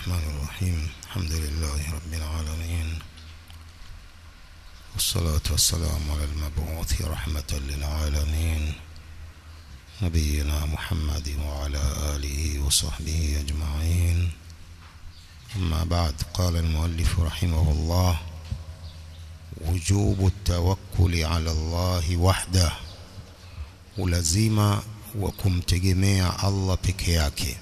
الرحمن الرحيم الحمد لله رب العالمين والصلاة والسلام على المبعوث رحمة للعالمين نبينا محمد وعلى آله وصحبه أجمعين أما بعد قال المؤلف رحمه الله وجوب التوكل على الله وحده ulazima wa kumtegemea Allah peke yake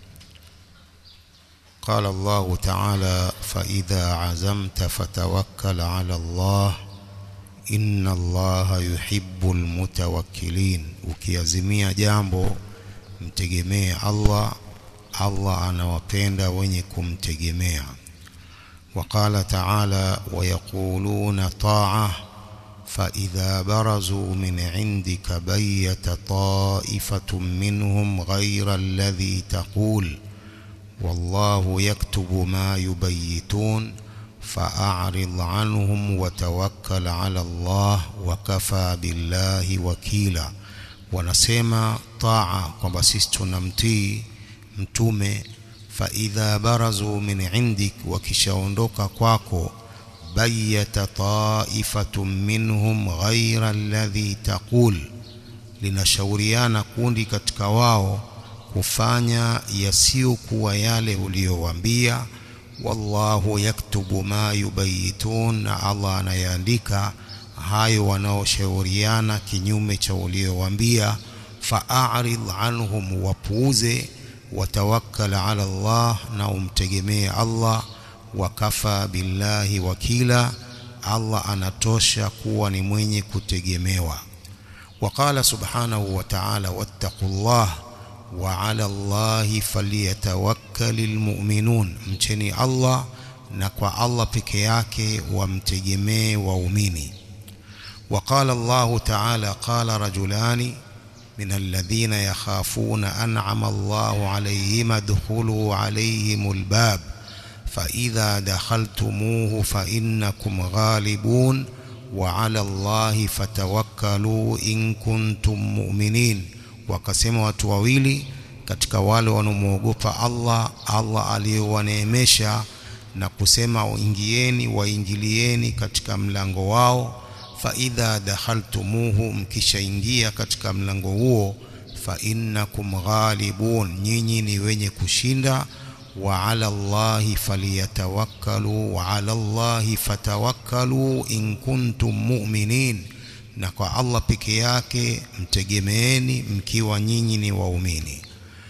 قال الله تعالى فإذا عزمت فتوكل على الله إن الله يحب المتوكلين ukiazimia jambo mtegemee Allah Allah anawapenda wenye kumtegemea وقال تعالى ويقولون طاعة فإذا برزوا من عندك بيت طائفة منهم غير الذي تقول والله يكتب ما يبيتون فأعرض عنهم وتوكل على الله وكفى بالله وكيلا wanasema taa kwamba sisi tunamtii mtume faidha barazu min indik wakishaondoka kwako bayata taifatun minhum ghaira alladhi taqul linashauriana kundi katika wao kufanya yasiyokuwa yale uliyowaambia wallahu yaktubu ma yubayitun na Allah anayaandika hayo wanaoshauriana kinyume cha uliyowaambia fa'arid anhum wapuuze watawakkal ala Allah na umtegemee Allah wakafa billahi wakila Allah anatosha kuwa ni mwenye kutegemewa وقال سبحانه وتعالى واتقوا الله وعلى الله فليتوكل المؤمنون mcheni Allah na kwa Allah peke yake wamtegemee waumini وقال الله تعالى قال رجلان من الذين يخافون أنعم الله عليهم ادخلوا عليهم الباب فإذا دخلتموه فإنكم غالبون وعلى الله فتوكلوا إن كنتم مؤمنين wakasema watu wawili katika wale wanaomwogopa Allah Allah aliyowaneemesha na kusema ingieni waingilieni katika mlango wao fa idha dakhaltumuhu mkishaingia katika mlango huo fa innakum ghalibun nyinyi ni wenye kushinda wa ala Allahi faliyatawakkalu wa ala Allahi fatawakkalu in kuntum mu'minin na kwa Allah peke yake mtegemeeni mkiwa nyinyi ni waumini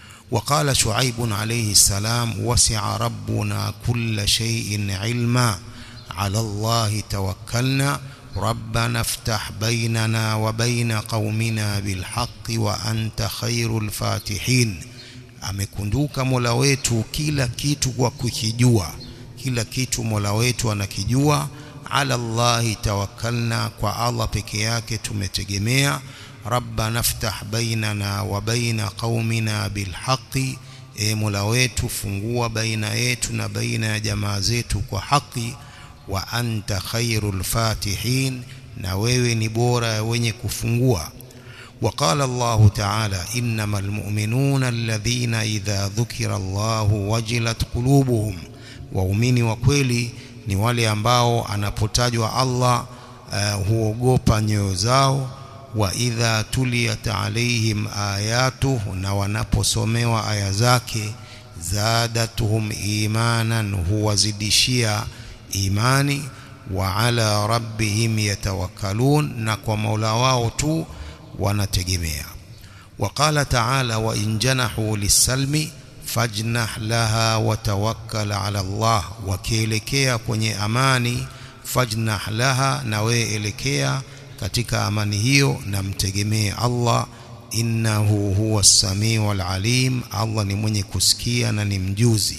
وقال شعيب عليه السلام وسع ربنا كل شيء علما على الله توكلنا ربنا افتح بيننا وبين قومنا بالحق وأنت خير الفاتحين amekunduka Mola wetu kila kitu kwa kukijua kila kitu Mola wetu anakijua ala Allahi tawakkalna kwa Allah peke yake tumetegemea rabbana ftah bainana wa baina qaumina bilhaqi e Mola wetu fungua baina yetu na baina ya jamaa zetu kwa haki wa anta khairul fatihin na wewe ni bora ya wenye kufungua وقال الله تعالى إنما المؤمنون الذين إذا ذكر الله وجلت قلوبهم waumini wa kweli ni wale ambao anapotajwa Allah uh, huogopa nyoyo zao wa idha tuliyat alaihim ayatuhu na wanaposomewa aya zake zadatuhum imanan huwazidishia imani wa ala rabbihim yatawakkalun na kwa Mola wao tu wanategemea وقال تعالى وإن جنحوا للسلم فاجنح لها وتوكل على الله wakielekea kwenye amani fajnah laha na wewe elekea katika amani hiyo na mtegemee Allah innahu huwa samiu alim Allah ni mwenye kusikia na ni mjuzi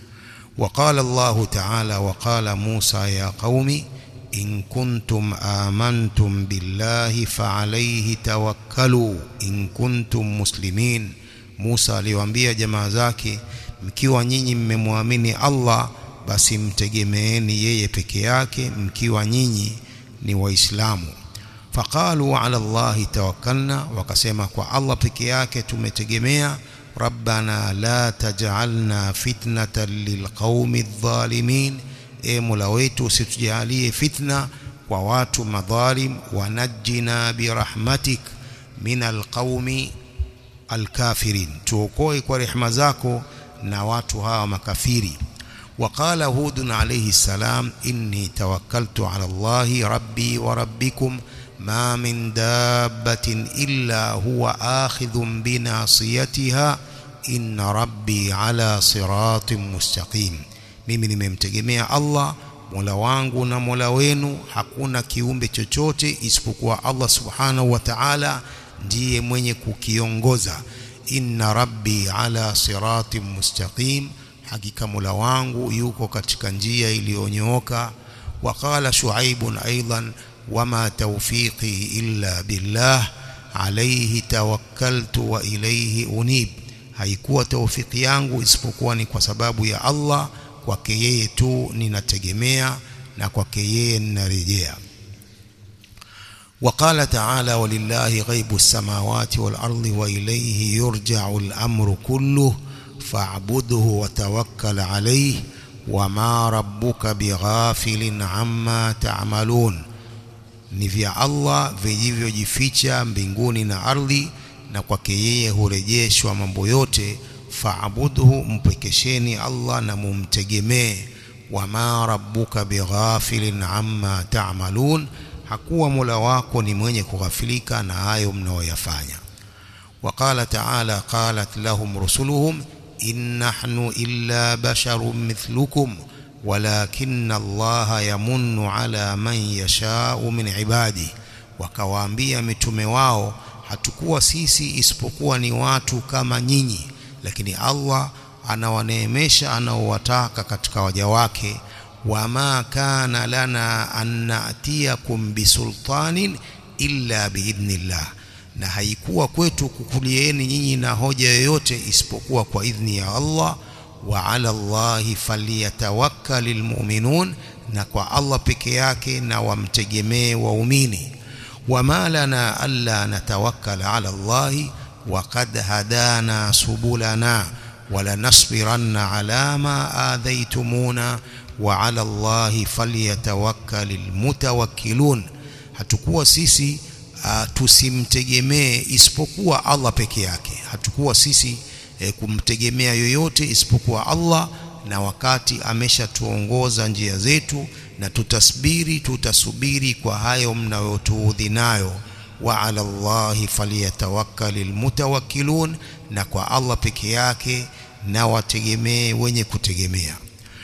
وقال الله تعالى وقال موسى يا قوم إن كنتم آمنتم بالله فعليه توكلوا إن كنتم مسلمين Musa aliwaambia jamaa zake mkiwa nyinyi mmemwamini Allah basi mtegemeeni yeye peke yake mkiwa nyinyi ni waislamu faqalu ala Allahi tawakkalna wakasema kwa Allah peke yake tumetegemea rabbana la taj'alna fitnatan lilqaumi adh-dhalimin e mola wetu usitujalie fitna kwa watu madhalim wanajina birahmatik min alqaumi alkafirin tuokoe kwa rehema zako na watu hawa makafiri وقال هود عليه السلام إني توكلت على الله ربي وربكم ما من دابة إلا هو آخذ بناصيتها إن ربي على صراط مستقيم mimi nimemtegemea Allah Mola wangu na Mola wenu hakuna kiumbe chochote isipokuwa Allah Subhanahu wa Ta'ala ndiye mwenye kukiongoza inna rabbi ala siratin mustaqim hakika Mola wangu yuko katika njia iliyonyooka waqala shuaibun aidan wama tawfiqi illa billah alayhi tawakkaltu wa ilayhi unib haikuwa tawfiki yangu isipokuwa ni kwa sababu ya Allah kwake yeye tu ninategemea na kwake yeye ninarejea وقال تعالى ولله غيب السماوات والأرض وإليه يرجع الأمر كله فاعبده وتوكل عليه وما ربك بغافل عما تعملون ni vya Allah vilivyojificha mbinguni na ardhi na kwake yeye hurejeshwa mambo yote faabudhu mpekesheni Allah na mumtegemee wama rabbuka bighafilin amma ta'malun hakuwa Mola wako ni mwenye kughafilika na hayo mnaoyafanya وقال تعالى قالت لهم رسلهم إن نحن إلا بشر مثلكم ولكن الله يمن على من يشاء من عباده wakawaambia mitume wao hatukuwa sisi isipokuwa ni watu kama nyinyi lakini Allah anawaneemesha anaowataka katika waja wake wama kana lana an natiyakum bisultanin illa biidhnillah na haikuwa kwetu kukulieni nyinyi na hoja yoyote isipokuwa kwa idhni ya Allah wa ala Allahi falyatawakkalul mu'minun na kwa Allah peke yake na wamtegemee waumini wama lana alla natawakkala ala Allahi وقد هدانا سبلنا ولنصبرن على ما آذيتمونا وعلى الله فليتوكل المتوكلون hatakuwa sisi uh, tusimtegemee isipokuwa Allah peke yake hatakuwa sisi eh, kumtegemea yoyote isipokuwa Allah na wakati ameshatuongoza njia zetu na tutasbiri tutasubiri kwa hayo mnayotuudhi nayo wa ala Allahi falyatawakkalul mutawakkilun na kwa Allah peke yake na wategemee wenye kutegemea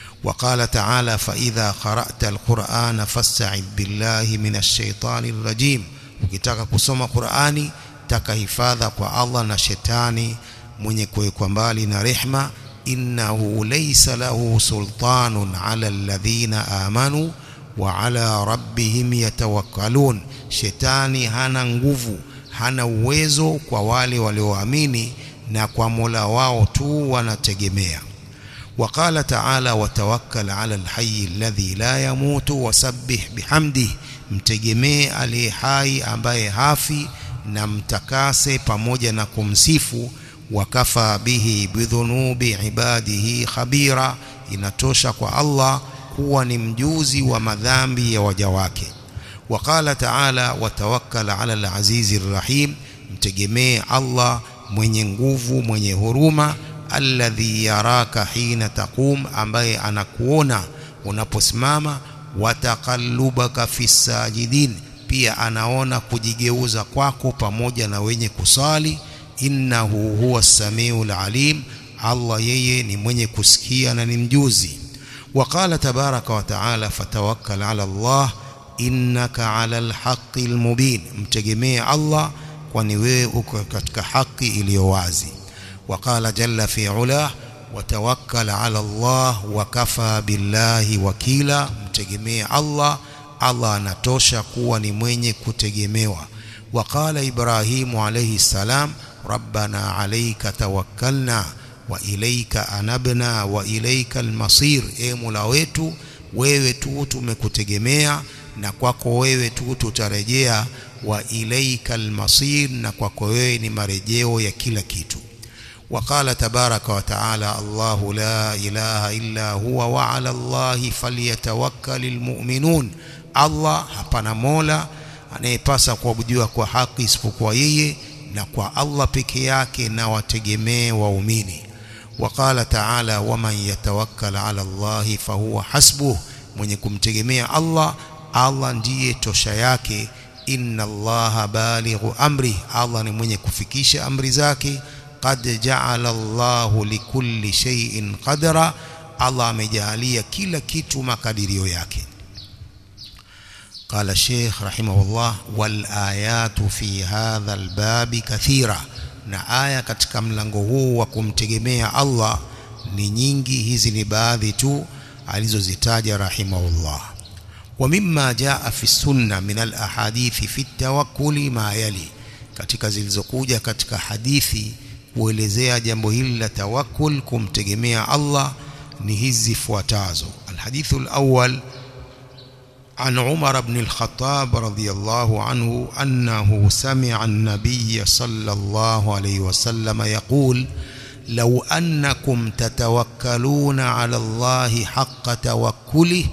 وقال تعالى فإذا قرأت القرآن فاستعذ بالله من الشيطان الرجيم ukitaka kusoma Qur'ani taka hifadha kwa Allah na shetani mwenye kuwekwa mbali na rehma innahu laysa lahu sultanun ala alladhina amanu wa ala rabbihim yatawakkalun shetani hana nguvu hana uwezo kwa wale walioamini na kwa Mola wao tu wanategemea وقال تعالى وتوكل على الحي الذي لا يموت وسبح بحمده mtegemee aliye hai ambaye hafi na mtakase pamoja na kumsifu wakafa bihi bidhunubi ibadihi khabira inatosha kwa Allah kuwa ni mjuzi wa madhambi ya waja wake وقال تعالى وتوكل على العزيز الرحيم mtegemee Allah mwenye nguvu mwenye huruma alladhi yaraka hina taqum ambaye anakuona unaposimama wataqallubaka fisajidin pia anaona kujigeuza kwako pamoja na wenye kusali innahu huwa samiul alim Allah yeye ni mwenye kusikia na ni mjuzi وقال تبارك وتعالى فتوكل على الله innaka ala alhaqi almubin mtegemee Allah kwani wewe uko katika haki iliyo wazi وقال جل في علاه وتوكل على الله وكفى بالله وكيلا mtegemee Allah Allah anatosha kuwa ni mwenye kutegemewa وقال إبراهيم عليه السلام ربنا عليك توكلنا وإليك أنبنا وإليك المصير e Mola wetu wewe tu tumekutegemea na kwako wewe tu tutarejea wa ilaika almasir na kwako wewe ni marejeo ya kila kitu وقال تبارك وتعالى الله لا إله إلا هو وعلى الله فليتوكل المؤمنون Allah hapana mola anayepasa kuabudiwa kwa haki isipokuwa yeye na kwa Allah peke yake na wategemee waumini وقال تعالى ومن يتوكل على الله فهو حسبه mwenye kumtegemea Allah Allah ndiye tosha yake inna Allah balighu amri Allah ni mwenye kufikisha amri zake qad ja'ala Allahu likulli shay'in qadra Allah amejalia kila kitu makadirio yake قال الشيخ رحمه الله والآيات في هذا الباب كثيرة na aya katika mlango huu wa kumtegemea Allah ni nyingi hizi ni baadhi tu alizozitaja rahimahullah wa mimma jaa fi sunna min al ahadithi fi tawakkuli ma yali katika zilizokuja katika hadithi kuelezea jambo hili la tawakkul kumtegemea Allah ni hizi zifuatazo alhadithu alawwal عن عمر بن الخطاب رضي الله عنه أنه سمع النبي صلى الله عليه وسلم يقول لو أنكم تتوكلون على الله حق توكله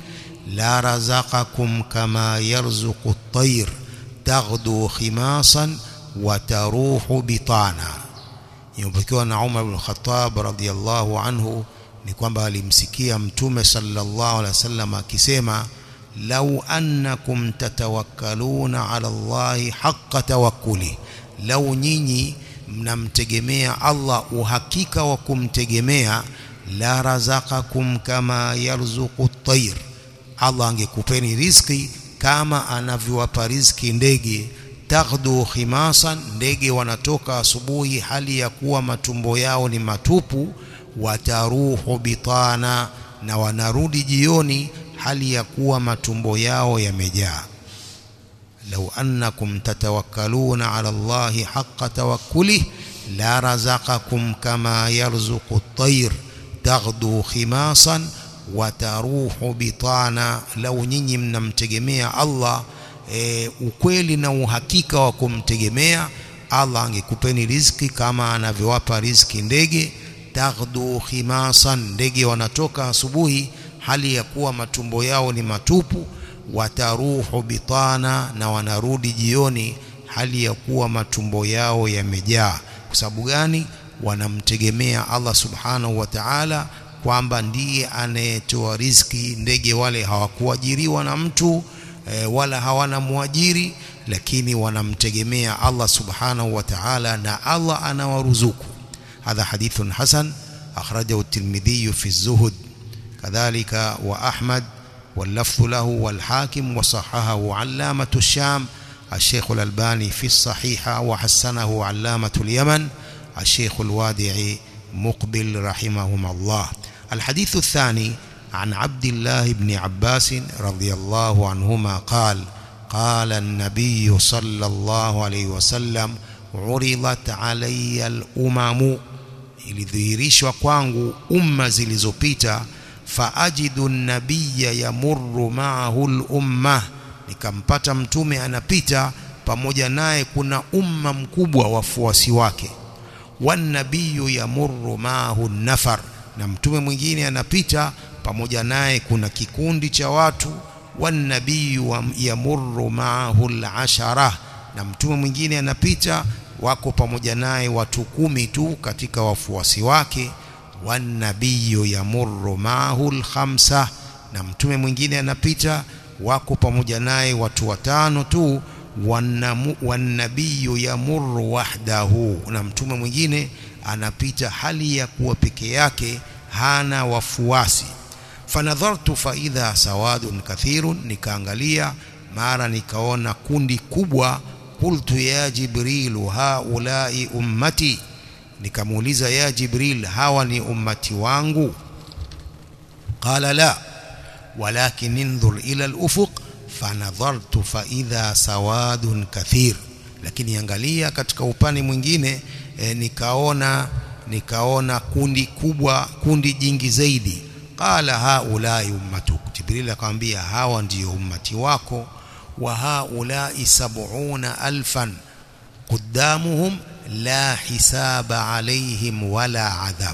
لرزقكم كما يرزق الطير تغدو خماصا وتروح بطانا يمبكوا أن عمر بن الخطاب رضي الله عنه ni kwamba alimsikia mtume sallallahu alaihi wasallam akisema lau annakum tatawakkaluna ala Allahi haqqa tawakkuli lau nyinyi mnamtegemea Allah uhakika wa kumtegemea la razaqakum kama yarzuqu at-tayr Allah angekupeni riziki kama anavyowapa riziki ndege taghdu khimasan ndege wanatoka asubuhi hali ya kuwa matumbo yao ni matupu wataruhu bitana na wanarudi jioni hali ya kuwa matumbo yao yamejaa lau annakum tatawakkaluna ala Allahi haqqa tawakkulih la razaqakum kama yarzuqu at-tayr taghdu khimasan wa taruhu bitana lau nyinyi mnamtegemea Allah e, ukweli na uhakika wa kumtegemea Allah angekupeni riziki kama anavyowapa riziki ndege taghdu khimasan ndege wanatoka asubuhi hali ya kuwa matumbo yao ni matupu wataruhu bitana na wanarudi jioni hali ya kuwa matumbo yao yamejaa kwa sababu gani wanamtegemea Allah subhanahu wa ta'ala kwamba ndiye anayetoa riziki ndege wale hawakuajiriwa na mtu e, wala hawana muajiri lakini wanamtegemea Allah subhanahu wa ta'ala na Allah anawaruzuku hadha hadithun hasan akhrajahu at-Tirmidhi fi az-Zuhd كذلك وأحمد واللفظ له والحاكم وصححه علامة الشام الشيخ الألباني في الصحيحة وحسنه علامة اليمن الشيخ الوادعي مقبل رحمهما الله الحديث الثاني عن عبد الله بن عباس رضي الله عنهما قال قال النبي صلى الله عليه وسلم عرضت علي الأمم ilidhihirishwa kwangu umma zilizopita faajidu nabiyya yamurru ma'ahu al-umma nikampata mtume anapita pamoja naye kuna umma mkubwa wafuasi wake wan nabiyyu yamurru ma'ahu nafar na mtume mwingine anapita pamoja naye kuna kikundi cha watu wan nabiyyu yamurru ma'ahu al-ashara na mtume mwingine anapita wako pamoja naye watu kumi tu katika wafuasi wake wanabiyu yamurru maahu alkhamsa na mtume mwingine anapita wako pamoja naye watu watano tu wanabiyu yamurru wahdahu na mtume mwingine anapita hali ya kuwa peke yake hana wafuasi fanadhartu faidha sawadun kathirun nikaangalia mara nikaona kundi kubwa qultu ya jibrilu haulai ummati nikamuuliza ya jibril hawa ni ummati wangu qala la walakin inzur ila al-ufuq fanadhartu fa idha sawadun kathir lakini angalia katika upande mwingine e, nikaona nikaona kundi kubwa kundi jingi zaidi qala haulai ummatuk jibril akamwambia hawa ndiyo ummati wako wa haulai sab'una alfan قدامهم la hisaba alaihim wala adhab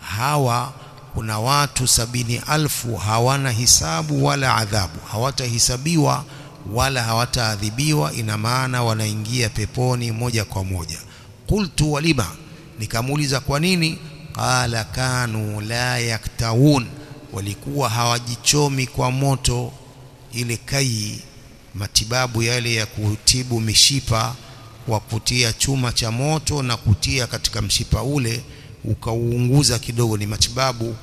hawa kuna watu sabini alfu hawana hisabu wala adhabu hawatahisabiwa wala hawataadhibiwa ina maana wanaingia peponi moja kwa moja qultu walima nikamuuliza kwa nini qala kanu la yaktawun walikuwa hawajichomi kwa moto ile kai matibabu yale ya kutibu mishipa kwa kutia chuma cha moto na kutia katika mshipa ule ukauunguza kidogo ni matibabu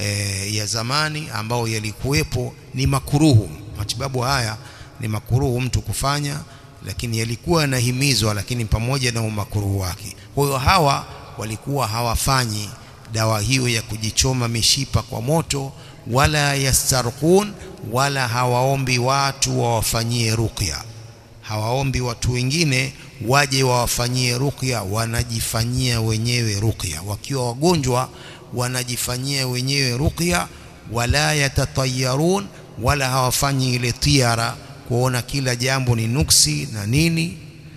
e, ya zamani ambao yalikuwepo ni makuruhu matibabu haya ni makuruhu mtu kufanya lakini yalikuwa yanahimizwa lakini pamoja na umakuruhu wake kwa hiyo hawa walikuwa hawafanyi dawa hiyo ya kujichoma mishipa kwa moto wala yastarqun wala hawaombi watu wawafanyie ruqya hawaombi watu wengine waje wawafanyie ruqya wanajifanyia wenyewe ruqya wakiwa wagonjwa wanajifanyia wenyewe ruqya wala yatatayarun wala hawafanyi ile tiara kuona kila jambo ni nuksi na nini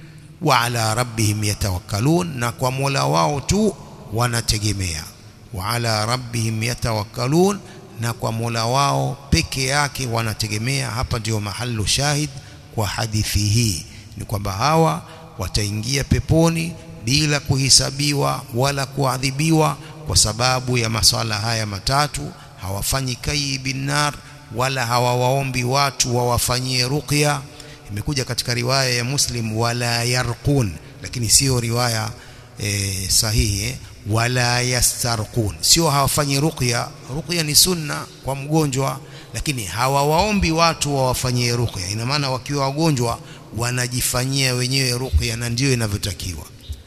wa ala rabbihim yatawakkalun na kwa Mola wao tu wanategemea wa ala rabbihim yatawakkalun na kwa Mola wao peke yake wanategemea hapa ndio mahalu shahid kwa hadithi hii ni kwamba hawa wataingia peponi bila kuhisabiwa wala kuadhibiwa kwa sababu ya maswala haya matatu hawafanyi kai binnar wala hawawaombi watu wawafanyie ruqya imekuja katika riwaya ya Muslim wala yarqun lakini sio riwaya e, sahihi eh? wala yastarqun sio hawafanyi ruqya ruqya ni sunna kwa mgonjwa lakini hawawaombi watu wawafanyie ruqya ina maana wakiwa wagonjwa wanajifanyia wenyewe ruqya na ndio inavyotakiwa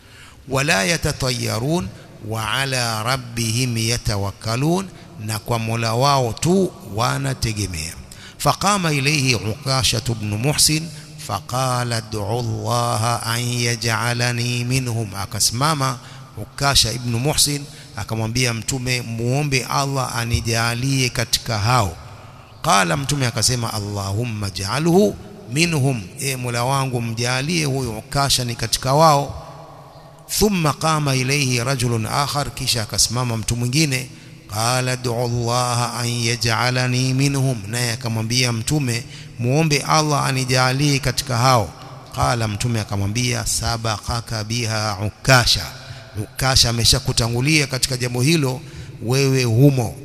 wala yatatayarun wa ala rabbihim yatawakkalun na kwa Mola wao tu wanategemea faqama ilayhi ukasha ibn muhsin faqala ad'u Allah an yaj'alani minhum akasimama ukasha ibn muhsin akamwambia mtume muombe Allah anijalie katika hao qala mtume akasema Allahumma ja'alhu minhum e Mola wangu mjalie huyo ukasha ni katika wao thumma qama ilayhi rajulun akhar kisha akasimama mtu mwingine qala ad'u Allah an yaj'alani minhum naye akamwambia mtume muombe Allah anijalie katika hao qala mtume akamwambia sabaqaka biha ukasha ukasha ameshakutangulia katika jambo hilo wewe humo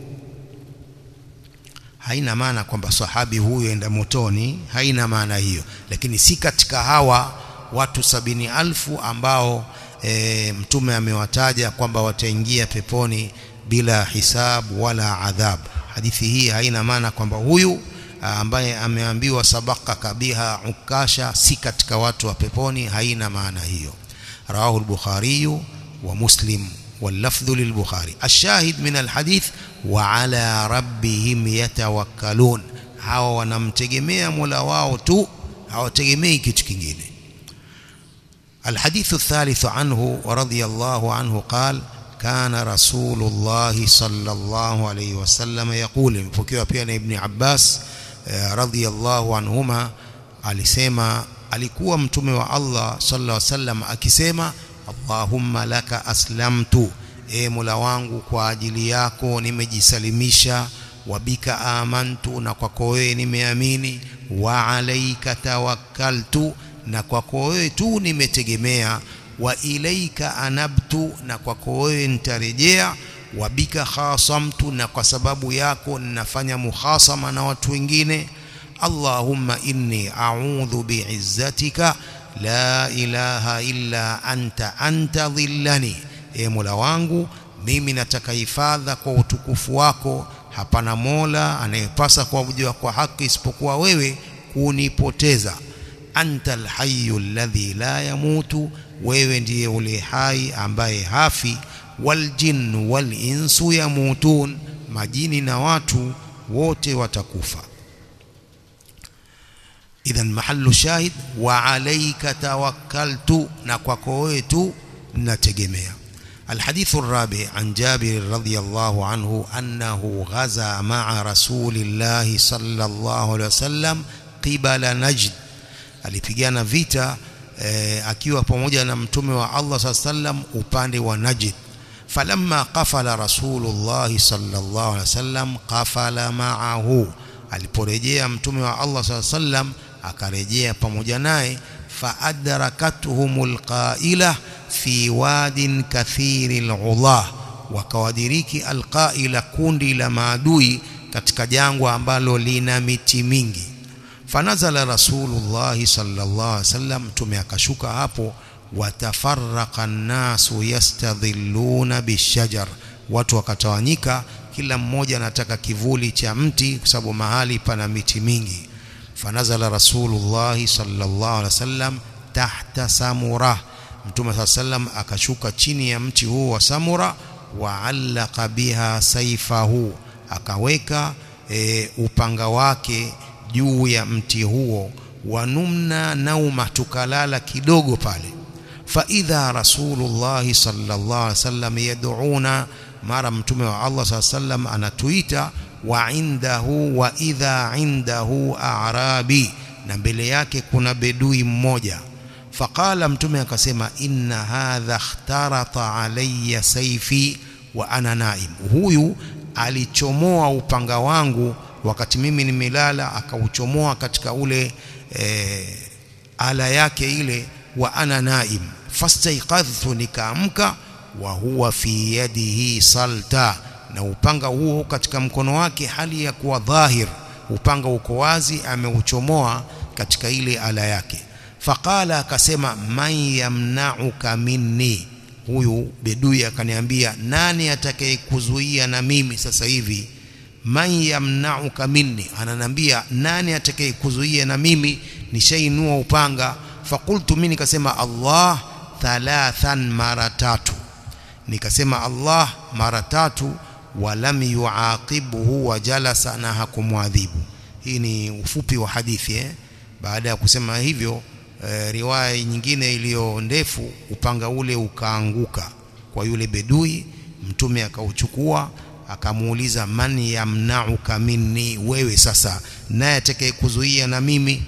haina maana kwamba sahabi huyo enda motoni haina maana hiyo lakini si katika hawa watu sabini alfu ambao e, mtume amewataja kwamba wataingia peponi bila hisabu wala adhab hadithi hii haina maana kwamba huyu ambaye ameambiwa sabaka kabiha ukasha si katika watu wa peponi haina maana hiyo rawahu al-bukhari wa muslim واللفظ للبخاري الشاهد من الحديث وعلى ربهم يتوكلون hawa wanamtegemea Mola wao tu hawategemei kitu kingine الحديث الثالث عنه ورضي الله عنه قال كان رسول الله صلى الله عليه وسلم يقول مpokewa pia na Ibn Abbas رضي الله عنهما alisema alikuwa mtume wa Allah sallallahu alaihi wasallam akisema Allahumma laka aslamtu e Mola wangu kwa ajili yako nimejisalimisha wabika amantu na kwako wewe nimeamini wa alaika tawakkaltu na kwako wewe tu nimetegemea wa ilaika anabtu na kwako wewe nitarejea wabika khasamtu na kwa sababu yako ninafanya mukhasama na watu wengine Allahumma inni a'udhu bi'izzatika la ilaha illa anta anta dhillani e Mola wangu mimi nataka hifadha kwa utukufu wako hapana Mola anayepasa kuabudiwa kwa haki isipokuwa wewe kunipoteza anta alhayyu alladhi la yamutu wewe ndiye ule hai ambaye hafi waljin walinsu yamutun majini na watu wote watakufa idhan mahallu shahid wa alayka tawakkaltu na kwako wewe tu nategemea الحديث الرابع عن جابر رضي الله عنه أنه غزا مع رسول الله صلى الله عليه وسلم قبل نجد alipigana vita e, akiwa pamoja na mtume wa Allah sallam upande wa Najd falamma qafala rasulullah sallallahu alaihi wasallam qafala ma'ahu aliporejea mtume wa Allah sallam akarejea pamoja naye faadrakatuhumul qaila fi wadin kathiril ulah wakawadiriki alqaila kundi la maadui katika jangwa ambalo lina miti mingi fanazala rasulullah sallallahu alaihi wasallam mtume akashuka hapo watafarraqa nnasu yastadhilluna bishajar watu wakatawanyika kila mmoja anataka kivuli cha mti kwa sababu mahali pana miti mingi fanazala rasulullah sallallahu alaihi wasallam tahta samura mtume saa sallam akashuka chini ya mti huu wa samura waallaka biha saifahu akaweka e, upanga wake juu ya mti huo wanumna nauma tukalala kidogo pale faidha rasulullah sallallahu alaihi wasallam yad'una mara mtume wa Allah sallallahu alaihi wasallam anatuita wa indahu wa idha indahu a'rabi na mbele yake kuna bedui mmoja faqala mtume akasema inna hadha ikhtarata alayya saifi wa ana naim huyu alichomoa upanga wangu wakati mimi nimelala akauchomoa katika ule e, ala yake ile wa ana naim fastaiqadhtu nikaamka wa huwa fi yadihi salta na upanga huo katika mkono wake hali ya kuwa dhahir upanga uko wazi ameuchomoa katika ile ala yake faqala akasema man yamna'uka minni huyu bedui akaniambia nani atakayekuzuia na mimi sasa hivi man yamna'uka minni ananambia nani atakayekuzuia na mimi nishainua upanga fakultu mimi nikasema Allah thalathan mara tatu nikasema Allah mara tatu walam yuaqibhu wa jalasa na hakumwadhibu hii ni ufupi wa hadithi eh? baada ya kusema hivyo e, riwaya nyingine iliyo ndefu upanga ule ukaanguka kwa yule bedui mtume akauchukua akamuuliza man yamna'uka minni wewe sasa naye atakayekuzuia na mimi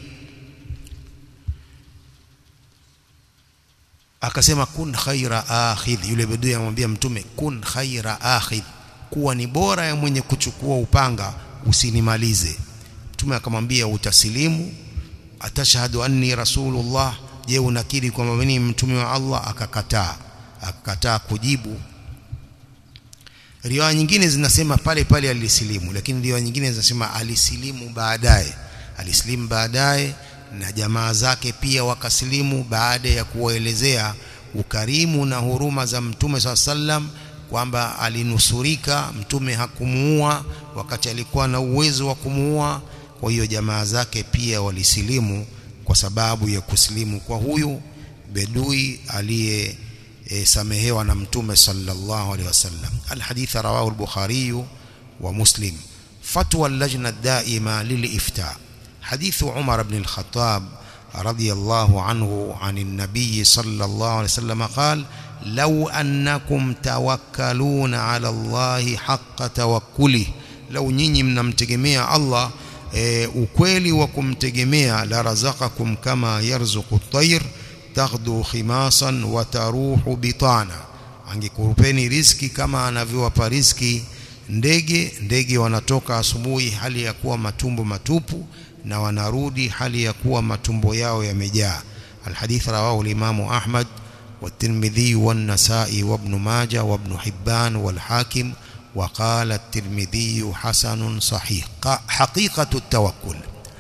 akasema kun khaira akhidh yule bedui amwambia mtume kun khaira akhidh kuwa ni bora ya mwenye kuchukua upanga usinimalize mtume akamwambia utasilimu atashhadu anni rasulullah je unakiri kwamba mimi mtume wa Allah akakataa akakataa kujibu riwaya nyingine zinasema pale pale alisilimu lakini riwaya nyingine zinasema alisilimu baadaye alisilimu baadaye na jamaa zake pia wakasilimu baada ya kuwaelezea ukarimu na huruma za mtume saa sallam kwamba alinusurika mtume hakumuua wakati alikuwa na uwezo wa kumuua kwa hiyo jamaa zake pia walisilimu kwa sababu ya kusilimu kwa huyu bedui aliye e, samehewa na mtume sallallahu alaihi wasallam alhadith rawahu al-bukhari wa muslim fatwa al-lajna ad-daima lil-ifta حديث عمر بن الخطاب رضي الله عنه عن النبي صلى الله عليه وسلم قال لو أنكم توكلون على الله حق توكله لو nyinyi mnamtegemea Allah e, ukweli wa kumtegemea la razaqakum kama yarzuqu at-tayr taghdu khimasan wa taruhu bitana angekurupeni riski kama anavyowapa riski ndege ndege wanatoka asubuhi hali ya kuwa matumbo matupu na wanarudi hali ya kuwa matumbo yao yamejaa alhadith rawahu al-imam Ahmad والترمذي والنسائي وابن ماجه وابن حبان والحاكم وقال الترمذي حسن صحيح حقيقة التوكل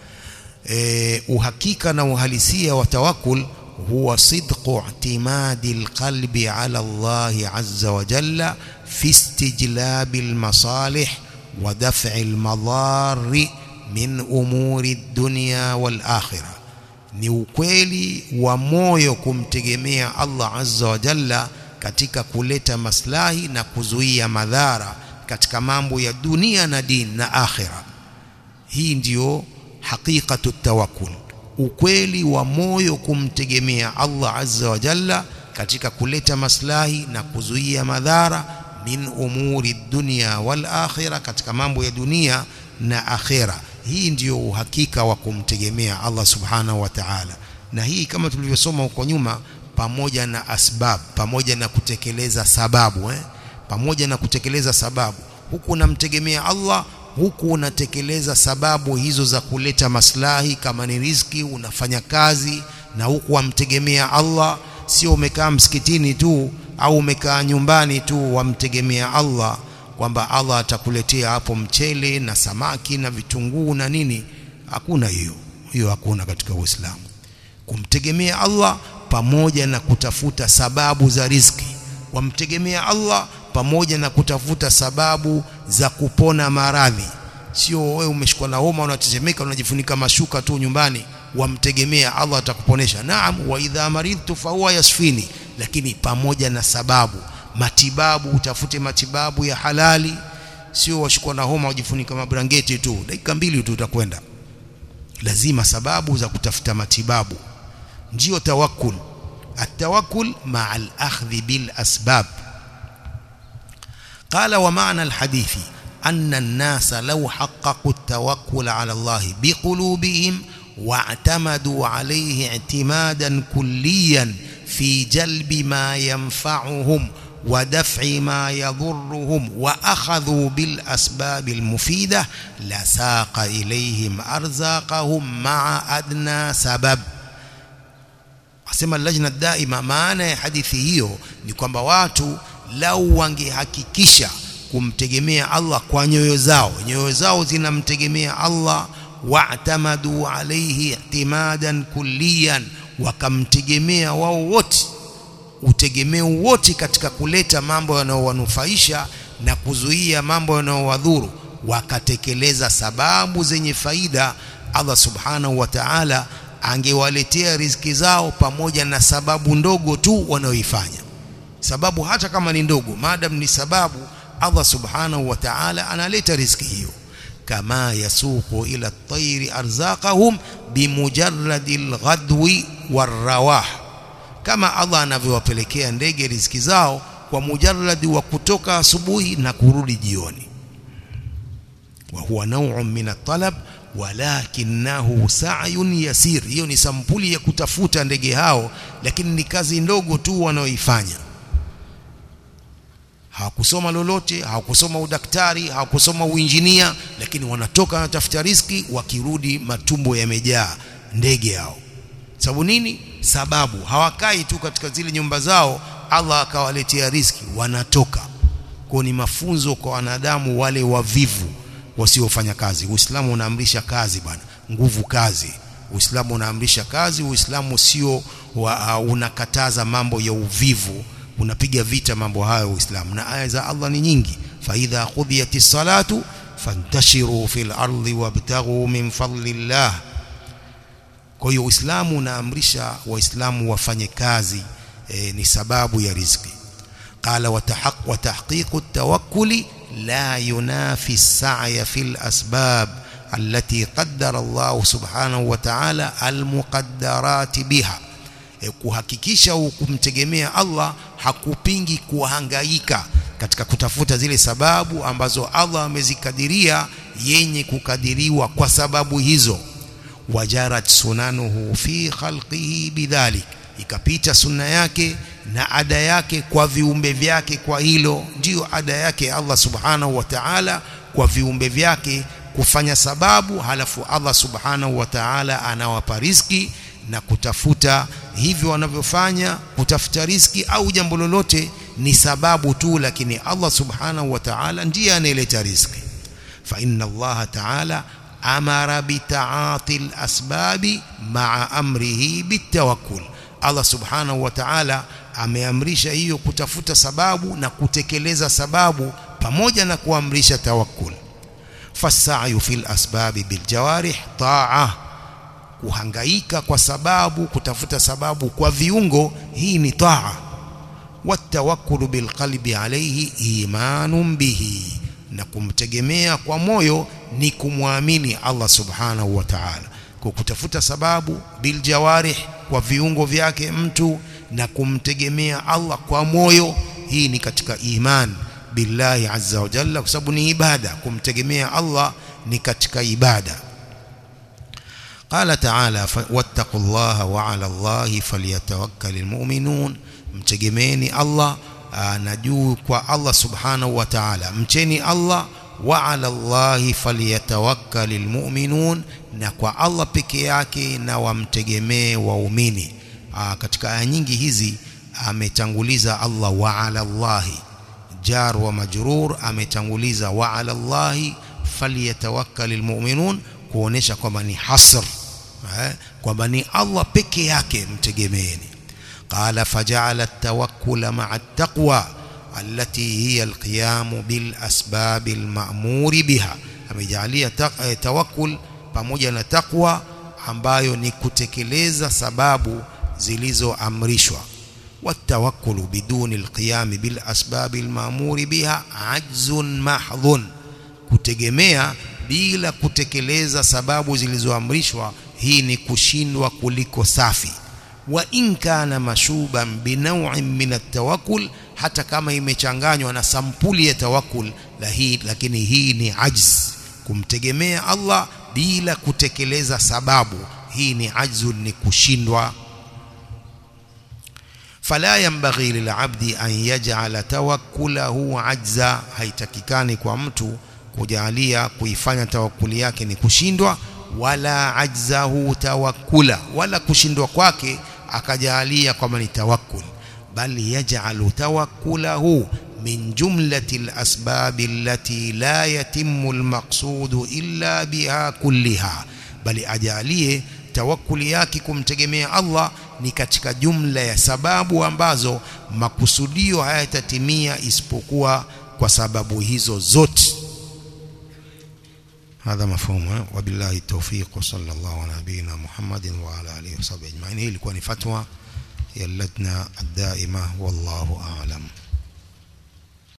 uhakika na uhalisia wa tawakkul huwa sidqu i'timadi alqalbi ala Allah azza wa jalla fi istijlabi almasalih wa daf'i almadari min umuri dunya wal akhirah ni ukweli wa moyo kumtegemea Allah azza wa jalla katika kuleta maslahi na kuzuia madhara katika mambo ya dunia na dini na akhira hii ndiyo haqiqatu tawakkul ukweli wa moyo kumtegemea Allah azza wa jalla katika kuleta maslahi na kuzuia madhara min umuri dunya wal akhira katika mambo ya dunia na akhira hii ndiyo uhakika wa kumtegemea Allah subhanahu wa ta'ala na hii kama tulivyosoma huko nyuma pamoja na asbab pamoja na kutekeleza sababu eh? pamoja na kutekeleza sababu huku unamtegemea Allah huku unatekeleza sababu hizo za kuleta maslahi kama ni riziki unafanya kazi na huku wamtegemea Allah sio umekaa msikitini tu au umekaa nyumbani tu wamtegemea Allah kwamba Allah atakuletea hapo mchele na samaki na vitunguu na nini hakuna hiyo hiyo hakuna katika Uislamu kumtegemea Allah pamoja na kutafuta sababu za riziki wamtegemea Allah pamoja na kutafuta sababu za kupona maradhi sio wewe umeshikwa na homa unatetemeka unajifunika mashuka tu nyumbani wamtegemea Allah atakuponesha naam wa idha maridtu fa huwa yasfini lakini pamoja na sababu matibabu utafute matibabu ya halali sio washikwa na homa ujifunika mabrangeti tu dakika mbili tu utakwenda lazima sababu za kutafuta matibabu ndio tawakkul التوكل مع الأخذ بالأسباب قال ومعنى الحديث أن الناس لو حققوا التوكل على الله بقلوبهم واعتمدوا عليه اعتمادا كليا في جلب ما ينفعهم ودفع ما يضرهم وأخذوا بالأسباب المفيدة لساق إليهم أرزاقهم مع أدنى سبب asema lajna daima maana ya hadithi hiyo ni kwamba watu lau wangehakikisha kumtegemea Allah kwa nyoyo zao nyoyo zao zinamtegemea Allah wa'tamadu alayhi i'timadan kulliyan wakamtegemea wao wote utegemeo wote katika kuleta mambo yanayowanufaisha na kuzuia mambo yanayowadhuru wakatekeleza sababu zenye faida Allah subhanahu wa ta'ala angewaletea riziki zao pamoja na sababu ndogo tu wanaoifanya sababu hata kama ni ndogo maadam ni sababu Allah subhanahu wa ta'ala analeta riziki hiyo kama yasuqu ila at-tayri arzaqahum bimujarradil ghadwi warrawah kama Allah anavyowapelekea ndege riziki zao kwa mujarradi wa kutoka asubuhi na kurudi jioni wa huwa naw'un min at-talab walakinahu sa'yun yasir hiyo ni sampuli ya kutafuta ndege hao lakini ni kazi ndogo tu wanaoifanya hawakusoma lolote hawakusoma udaktari hawakusoma uinjinia lakini wanatoka wanatafuta riski wakirudi matumbo yamejaa ndege hao sababu nini sababu hawakai tu katika zile nyumba zao Allah akawaletea riski wanatoka kwa ni mafunzo kwa wanadamu wale wavivu wasiofanya kazi Uislamu unaamrisha kazi bwana nguvu kazi Uislamu unaamrisha kazi Uislamu sio uh, unakataza mambo ya uvivu unapiga vita mambo hayo Uislamu na aya za Allah ni nyingi fa idha qudiyatis salatu fantashiru fil ardi wabtaghu min fadlillah kwa hiyo Uislamu unaamrisha waislamu wafanye kazi e, ni sababu ya riziki qala watahaq wa tahqiqu at-tawakkuli لا ينافي السعي في الأسباب التي قدر الله سبحانه وتعالى المقدرات بها kuhakikisha kumtegemea Allah hakupingi kuhangaika katika kutafuta zile sababu ambazo Allah amezikadiria yenye kukadiriwa kwa sababu hizo wajarat sunanuhu fi khalqihi bidhalik ikapita sunna yake na ada yake kwa viumbe vyake kwa hilo ndiyo ada yake Allah subhanahu wa ta'ala kwa viumbe vyake kufanya sababu halafu Allah subhanahu wa ta'ala anawapa riziki na kutafuta hivyo wanavyofanya kutafuta riziki au jambo lolote ni sababu tu lakini Allah subhanahu wa ta'ala ndiye anayeleta riziki fa inna Allah ta'ala amara bitaati al-asbabi ma'a amrihi bitawakkul Allah subhanahu wa ta'ala ameamrisha hiyo kutafuta sababu na kutekeleza sababu pamoja na kuamrisha tawakkul fasayu fil asbabi bil jawarih ta'a kuhangaika kwa sababu kutafuta sababu kwa viungo hii ni ta'a watawakkulu bil qalbi alayhi imanun bihi na kumtegemea kwa moyo ni kumwamini Allah subhanahu wa ta'ala kwa kutafuta sababu bil jawarih kwa viungo vyake mtu na kumtegemea Allah kwa moyo hii ni katika iman billahi azza wa jalla kwa sababu ni ibada kumtegemea Allah ni katika ibada قال تعالى واتقوا الله وعلى الله فليتوكل المؤمنون mtegemeeni Allah na juu kwa Allah subhanahu wa ta'ala mcheni Allah wa ala Allahi falyatawakkalul mu'minun na kwa Allah peke yake na wamtegemee waumini katika aya nyingi hizi ametanguliza Allah wa ala Allahi jar wa majrur ametanguliza wa ala Allahi falyatawakkalul mu'minun kuonesha kwamba ni hasr eh, kwamba ni Allah peke yake mtegemeeni qala faja'ala at-tawakkula ma'a at-taqwa allati hiya al-qiyam bil asbab al-ma'mur biha amejalia tawakkul pamoja na taqwa ambayo ni kutekeleza sababu zilizoamrishwa والتوكل بدون القيام بالأسباب المأمور بها عجز محض kutegemea bila kutekeleza sababu zilizoamrishwa hii ni kushindwa kuliko safi wa in kana mashuban binaw'in min at-tawakkul hata kama imechanganywa na sampuli ya tawakkul la hii lakini hii ni ajz kumtegemea Allah bila kutekeleza sababu hii ni ajzun ni kushindwa fala yanbaghi lil'abdi an yaj'ala tawakkulahu ajza haitakikani kwa mtu kujalia kuifanya tawakkuli yake ni kushindwa wala ajzahu tawakkula wala kushindwa kwake akajalia kwamba ni tawakkul bali yaj'alu tawakkulahu min jumlati al-asbab allati la yatimmu al-maqsud illa biha kulliha bali ajalie tawakkuli yake kumtegemea Allah ni katika jumla ya sababu ambazo makusudio hayatatimia isipokuwa kwa sababu hizo zote هذا مفهوم وبالله التوفيق وصلى الله على نبينا محمد وعلى اله وصحبه اجمعين هي ilikuwa ni fatwa ya lajna الدائمه والله اعلم